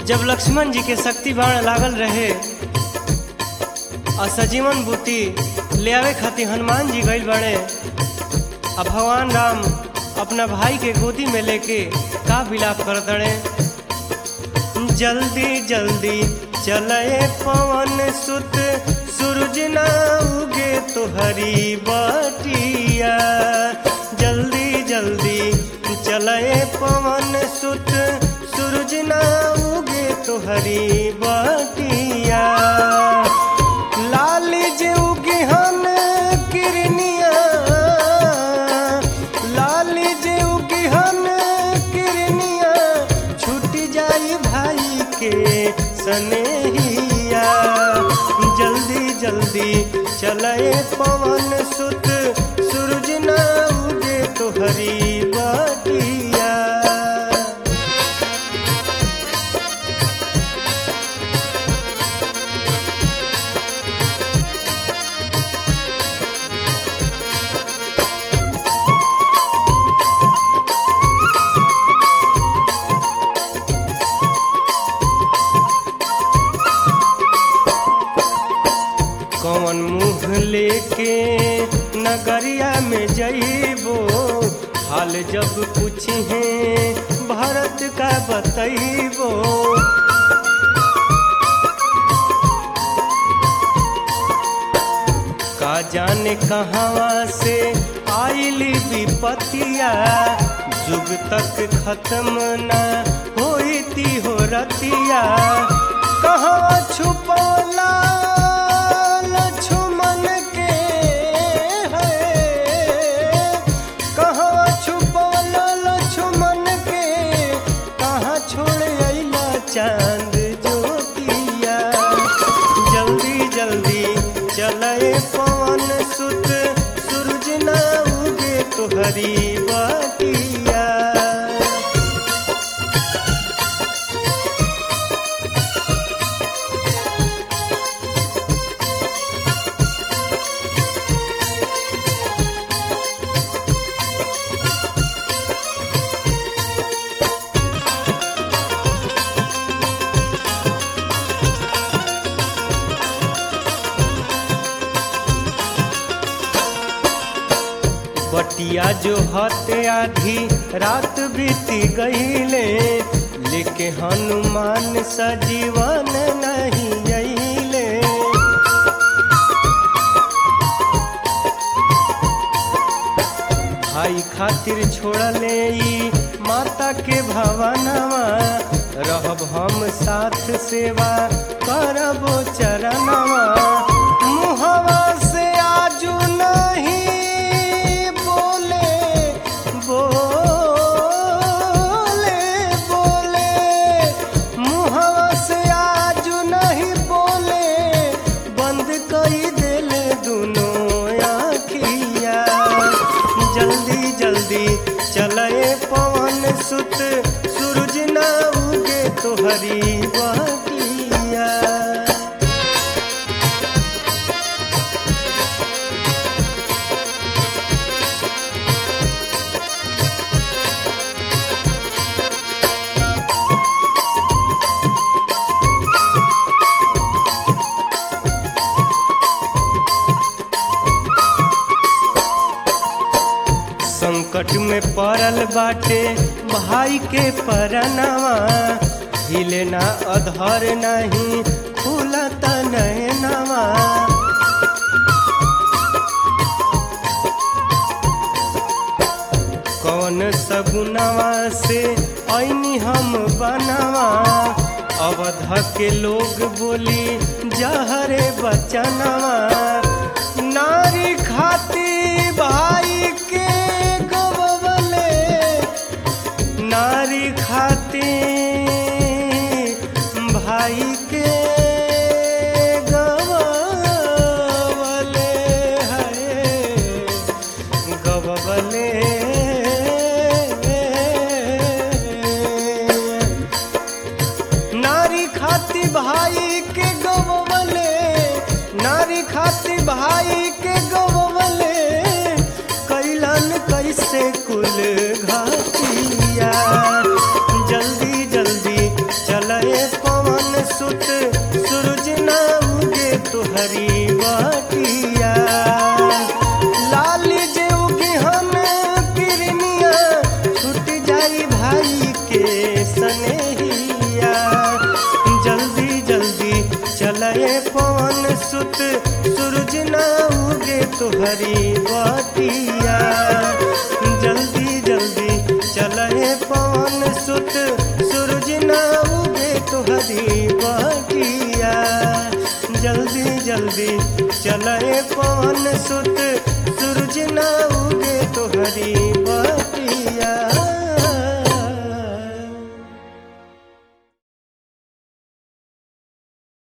जब लक्ष्मण जी के शक्ति बाण लागल रहे और सजीवन बूटी ले आवे खातिर हनुमान जी गइल बड़े अब भगवान राम अपना भाई के गोदी में लेके का विलाप कर दड़े जल्दी जल्दी चले पवन सुत सूरज ना उगे तो हरी बटिया जल्दी जल्दी चले पवन सुत सूरज ना उगे तो हरी बटिया लाल जे उगे हन किरनिया लाल जे उगे हन किरनिया छूट जाई भाई के सनेहिया जल्दी जल्दी चले पवन सुत सूरज ना उगे तो हरी बटिया कौन मुँह लेके नगरिया में जइबो हाल जब पूछे भारत का बतइबो का जाने कहवा से आइली विपतिया जुग तक खत्म न होई ती हो रतिया कहवा छुपौला लक्ष्मण के है कहवा छुपौला लक्ष्मण के कहाँ छोड़ अइला चांद ज्योतिया जल्दी जल्दी चले पवन सुत सूरज ना उगे तो हरी बटिया बटिया जो हते आधी रात बीती गईले लेके हनुमान सजीवन नहीं अइले भाई खातिर छोड़ले ई माता के भवनवा रहब हम साथ सेवा करबो चरणवा मुहवा से आजू नहीं बोले बोले बोले मुहवा से आजू नहीं बोले बंद कई दिल दोनों आखिया जल्दी जल्दी चले पवन सुत सूरज ना उगे तो हरी बटिया संकट में पड़ल बाटे भाई के परनवा हिले ना अधर नहीं खुलत नैनवा कौन सगुनवा से ऐनी हम बनवा अवध के लोग बोली जहरे बचनवा नारी खाती भाई के गवले नारी खाती भाई के गवले है गवले नारी खाती भाई के गवले नारी खाती भाई के गवले कैलन कैसे कुल घातिया जल्दी जल्दी चले सुत सूरज ना उगे तुहरी बटिया लाल जे उगे हम किरनिया छूट जाई भाई के सनेहिया जल्दी जल्दी चले पवन सुत सूरज ना उगे तुहरी बटिया जल्दी जल्दी चले पवन सुत सूरज ना उगे तुहरी बटिया जल्दी जल्दी चले पवन सुत सूरज ना उगे तुहरी